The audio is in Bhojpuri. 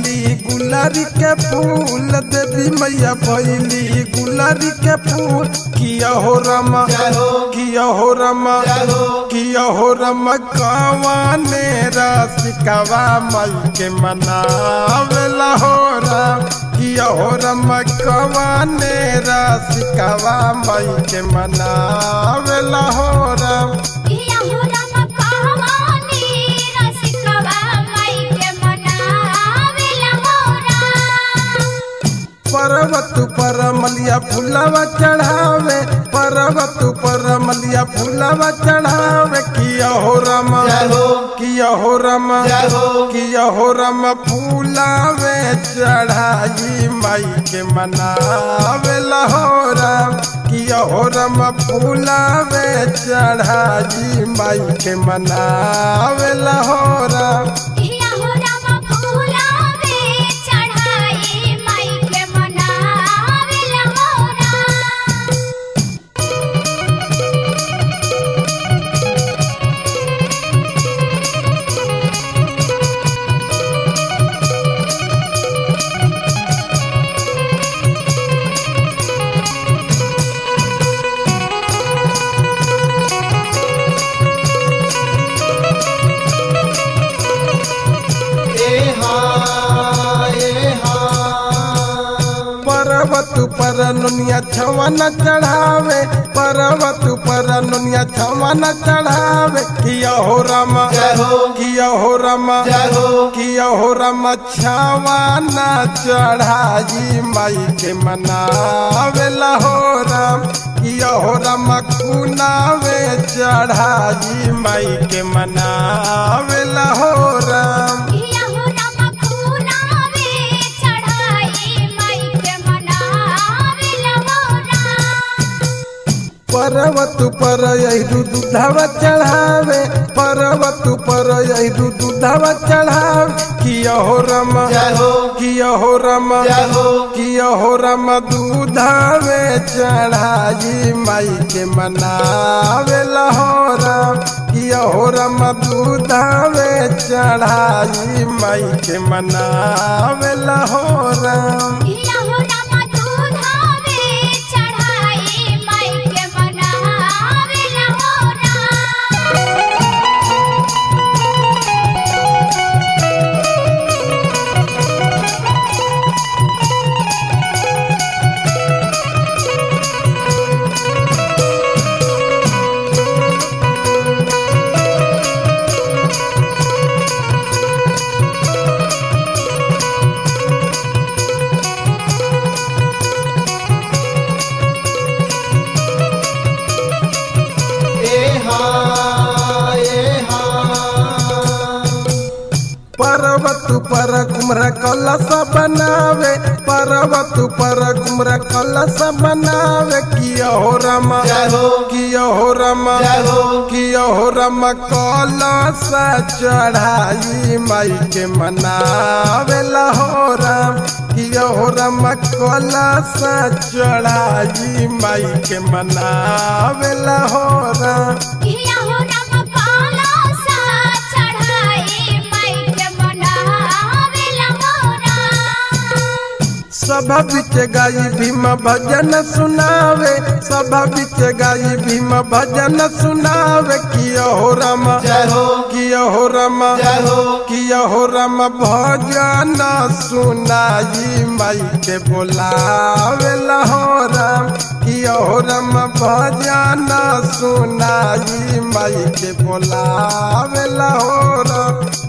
भैली गुलारी के फूल देवी मैया भैली गुलारी के फूल किया हो रमा किया हो रमा किया हो रमा कवाने रसिकवा मई के मनावेला हो राम किया हो रमा कवाने रसिकवा मई के मनावेला हो राम किया हो राम कहवानी रसिकवा माई के मनावेला हो राम पर्वत पर मलिया फुलवा चढ़ावे पर्वत पर मलिया फुलवा चढ़ावे किया हो रम किया हो रम किया हो रम फूलावे चढ़ाई माई के मनावे लहोरम किया हो रम फूलावे चढ़ाई माई के मनावे लहोरम किया हो राम फूलावे चढ़ाई माई के मनावेला हो राम पर्वत पर नुनिया छवन चढ़ावे पर्वत पर नुनिया छवन चढ़ावे किया हो रम किया हो रम किया हो रम छवन चढ़ाई माई के मनावे हो रम किया हो रम कुनावे चढ़ाई माई के मनावे हो रम किया हो राम फूलावे चढ़ाई माई के मनावेला हो राम पर्वत पर यही दूधवा चढ़ावे पर्वत पर यही दूधवा चढ़ावे किया हो रम किया हो रम किया हो रम दूधावे चढ़ाई माई के मनावे हो रम किया हो रम दूधावे चढ़ाई माई के मनावे हो रम किया हो राम दूधावे चढ़ाई माई के मनावेला हो राम पर्वत पर कुमरा कलश बनावे पर्वत पर कुमरा कलश बनावे किया हो रम किया हो रम किया हो रम कलश चढ़ाई माई के मनावे हो रम किया हो रम कलश चढ़ाई माई के मनावे हो रम किया हो राम काला सा चढ़ाई माई के मनावेला हो राम सभा बिच गाई भीम भजन सुनावे सभा बिच गाई भीम भजन सुनावे किया हो रम किया हो रम किया हो रम भजन सुनाई माई के बोलावे हो रम किया हो रम भजन सुनाई माई के बोलावे हो रम